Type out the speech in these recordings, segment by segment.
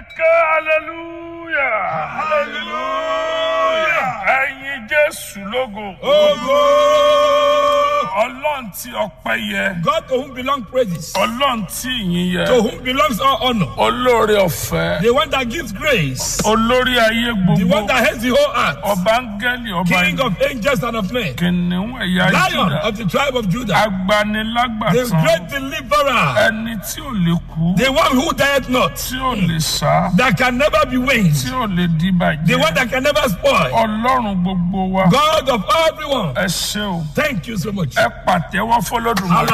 ké hallelujah hallelujah ẹ̀yin jésù lógo Ogo! ọlọ́run tí ọpẹ́ yẹ God to whom belong praises, ọlọ́run tí ìyìn to yẹ whom belongs all honor, olóore ọ̀fẹ́ the one that gives grace, olórí ayé the gbogbo one that heads the whole earth, ọba áńgẹ́lì ọba King of angels and of men, kìnìún ẹ̀yà Lion Júdà of the tribe of Judah, the agbanilágbàtàn great deliverer, ẹni tí ò lè kú the one who dieth not, tí ò lè sá that can never be winged, tí ò lè di the one bàjẹ́ that can never spoil, ọlọ́run gbogbo wa God of everyone. ẹ ṣé o Thank you so much. ẹ pàtẹ́wọ́ fọlọ́dúnmọ́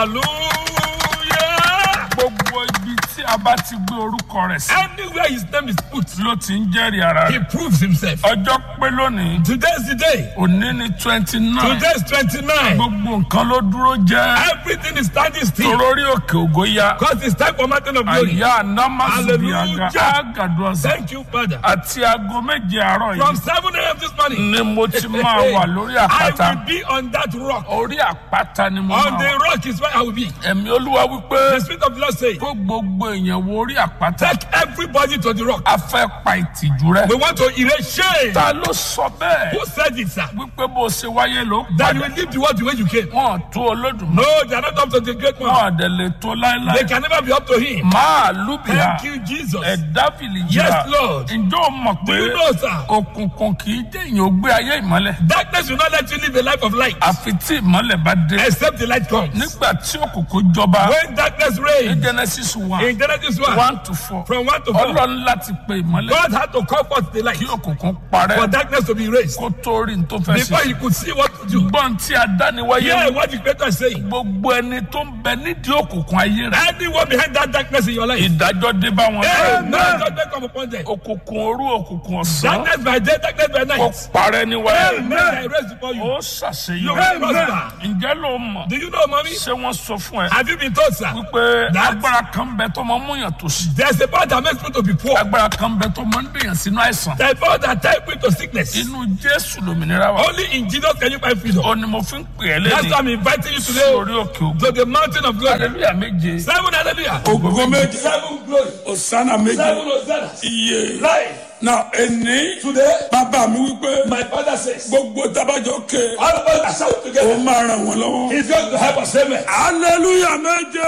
Hallelujah. gbogbo ibi tí a bá ti gbé orúkọ rẹ̀ sí Anywhere his name is put, ló ti ń jẹ́rìí ara he rẹ̀ proves himself. ọjọ́ pé lónìí Today's the day. òní ní twenty nine Today's 29. gbogbo nǹkan ló dúró jẹ́ Everything is standing still. torórí òkè ògo ya Because it's time for mountain of glory. àyà anamasubi àga Hallelujah. àgàdo ọ̀sán Thank you, Father. àti aago méje àárọ̀ From yìí 7 a.m. this morning, ni mo ti máa wà lórí I àpáta will be on that rock. orí àpáta ni mo On máa the wà rock is where I will be. ẹ̀mí olúwa wípé The Spirit of the Lord says, kó gbogbo èèyàn wo orí àpáta Take everybody to the rock. a fẹ́ pa ìtìjú rẹ We want to erase shame. ta ló sọ bẹ́ẹ̀ Who said it, sir? wípé bó ṣe wáyé ló That you padà will leave the world the way you came. wọn tó olódùmarè No, they are not up to the great one. wọn àdẹ lè tó They láéláé can never be up to him. máa lùbìyà Thank you, Jesus. ẹ̀dá fìlì Yes, yíra Lord. ǹjọ́ o mọ̀ Do pé you know, sir? òkùnkùn kì í jẹ́ èèyàn ó gbé ayé ìmọ́lẹ̀ Darkness will not let you live a life of light àfi tí ìmọ́lẹ̀ bá dé except the light comes. nígbà tí òkùnkùn jọba When darkness ní reigns, genesis one in Genesis 1, one to four from 1 to 4, ọlọ́run láti pe ìmọ́lẹ̀ God had to call forth the light kí òkùnkùn for parẹ́ darkness to be erased kó tó rí ní tó fẹ́ before ṣe he could see what to do. gbọ́n tí a dá ni wáyé Hear what the Creator is saying. gbogbo ẹni tó ń bẹ nídìí òkùnkùn ayé rẹ Anyone behind that darkness in your life, ìdájọ́ dé bá wọn Amen. Judgment come upon them. òkùnkùn òru òkùnkùn ọ̀sán Darkness by day, darkness by kó night. parẹ́ ní wáyé Amen. I raise before you. ó You ṣàṣeyọrí will prosper. ǹjẹ́ ló mọ̀ Do you know, mommy? ṣé wọ́n sọ fún ẹ Have you been told, sir? wípé That- agbára kan bẹ tó máa ń múyàn tó sí There's a power that makes people to be poor. agbára kan bẹ tó máa ń dèyàn sínú àìsàn There's a power that ties people to sickness. inú jésù lòmìnira wa Only in Jesus can you find freedom. ó ní mo fi ń pè ẹ́ That's why lẹ́yìn I'm inviting you sí today orí òkè ògùn to the mountain of glory. hallelujah méje Seven hallelujah. ògùn méje Seven glory. osana méje Seven hosanna. iye Life. na ẹni Today, bàbá mi wípé my father says, gbogbo tabajọ ké all of us are shout ó together. máa ràn wọ́n lọ́wọ́ He's going to help us. Amen. hallelujah méje.